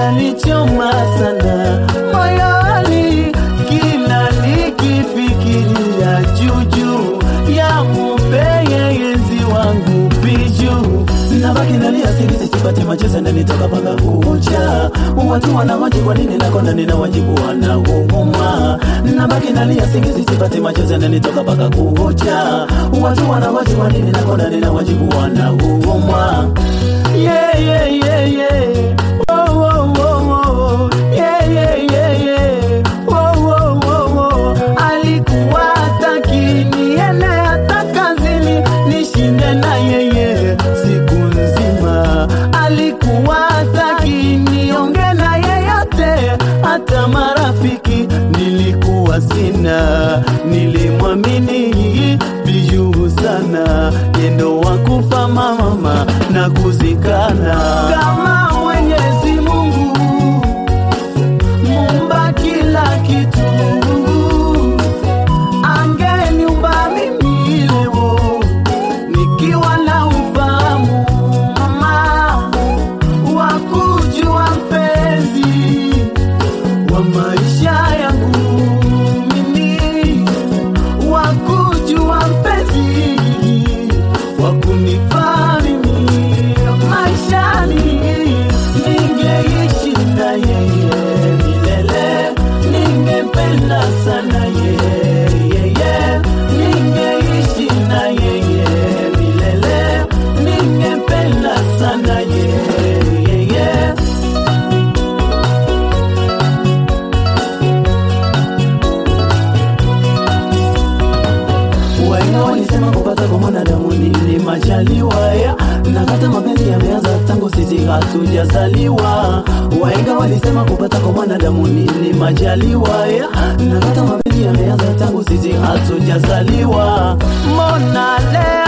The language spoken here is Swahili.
yananichoma sana moyoni, kila nikifikiria juju ya mupeye yenzi wangu biju nabaki nalia singisi sipati machozi yananitoka mpaka kucha watu wanahoji kwa nini nakonda nina wajibu wanaumuma nabaki nalia singisi sipati machozi yananitoka mpaka kucha watu wanahoji kwa nini nakonda nina wajibu wanaumuma yeah, yeah, yeah, yeah. Oh, oh, oh, oh. Yeah, yeah, yeah, yeah. Oh, oh, oh, oh. alikuwa hataki niende hata kazini nishinde na yeye siku nzima alikuwa hataki nionge na yeyote hata marafiki nilikuwa sina nilimwamini bijuu sana yendo wakufa mamama na kuzikana kama mwenyezi mungu mumba kila kitu angeniumba mimi leo nikiwa na ufahamu mama wa kujua mpenzi wa maisha yangu mimi wa kujua mpenzi wa kunifaa mimi maishani ningeishi na yeye milele ningempenda sana yeye ningeishi na yeye milele ningempenda sana yeye Wahenga walisema kupata kwa mwanadamu ni majaliwa ya na kata mapenzi yameanza tangu sisi hatujazaliwa. Wahenga walisema kupata kwa mwanadamu ni majaliwa ya na kata mapenzi yameanza tangu sisi hatujazaliwa. Mona leo